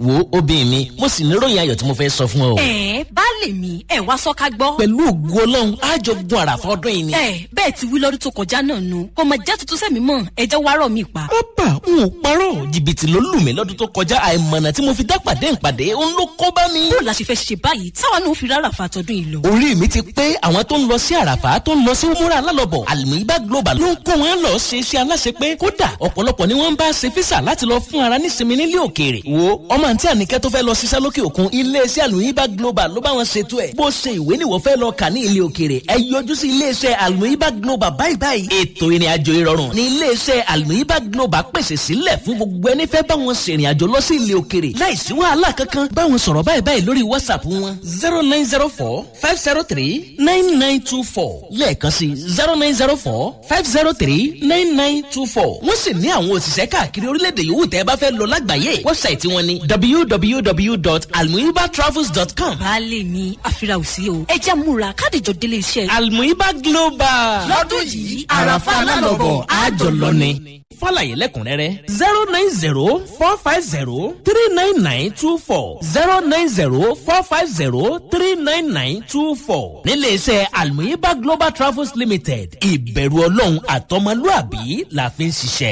wo obìnrin mi mo sì níròyìn ayọ̀ tí mo fẹ́ sọ fún ọ. ẹ baálé mi ẹ wá sọ ká gbọ́. pẹ̀lú ògo ọlọ́run àjọ gun àràfà ọdún yìí ni. ẹ bẹ́ẹ̀ ti wí lọ́dún tó kọjá náà nu kò mọ jẹ́ tuntun sẹ́mi mọ́ ẹ jẹ́ wá rọ̀ mí pa. bàbá n ò parọ́ jìbìtì ló lù mí lọ́dún tó kọjá àìmọ̀nà tí mo fi dápàdé ìpàdé ń ló kó bá mi. bó la ṣe fẹ́ ṣe báyìí táwa náà fi rárá fa tọdún yìí lọ. orí mi ti pé àwọn tó ń lọ sí àràfà tó ń lọ sí umura alálọ̀bọ̀ àlùmíbá global ló ń kó wọn lọ ṣe iṣẹ́ aláṣẹ pé kódà ọ̀pọ̀lọpọ̀ ni wọ́n ń bá ṣe físà láti lọ fún ara nísinmi nílé òkèèrè. wo ọmọ àǹtí àníkẹ́ tó fẹ́ lọ ṣiṣẹ́ lókè òkun iléeṣẹ́ àlùmíbá global ló bá wọn ṣètò ẹ̀. bó ṣe ìwé nìwọ fẹ́ lọ kà ní ilé òkèèrè ẹ yọjú sí iléeṣẹ́ àlùmíbá global báyìí báyìí. ètò ìrìn àjò ìrọ̀rùn ní iléeṣẹ́ àlùmíbá global pèsè sílẹ̀ fún gbogbo ẹni fẹ́ bá wọn ṣèrìn àjò lọ sí ilé òkèèrè láìsí wàhálà kankan bá wọn sọ̀rọ̀ báyìí báyìí lórí whatsapp wọn zero nine zero four five zero three nine nine two four lẹ́ẹ̀kan sí zero nine zero four five zero three nine nine two four wọ́n sì ní àwọn òṣìṣẹ́ káàkiri orílẹ̀-èdè yòówù tẹ́ ẹ bá fẹ́ lọ lágbàáyé wẹ́bsáìtì wọn ni www.almuibatravels.com. baálé mi àfira ò sí o ẹ jẹ́ múra kádìjọ délé iṣẹ́. almuiba global. lọ́dún yìí àràfà alálọ̀bọ̀ àjọ lọ ni. fàlàyé lẹ́kùnrẹ́rẹ́ zero nine zero four five zero three nine nine two four zero nine zero four five zero three nine nine two four nílé iṣẹ́ almuiba global travels limited ìbẹ̀rù ọlọ́run àtọmọlúàbí la fi ń ṣiṣẹ́.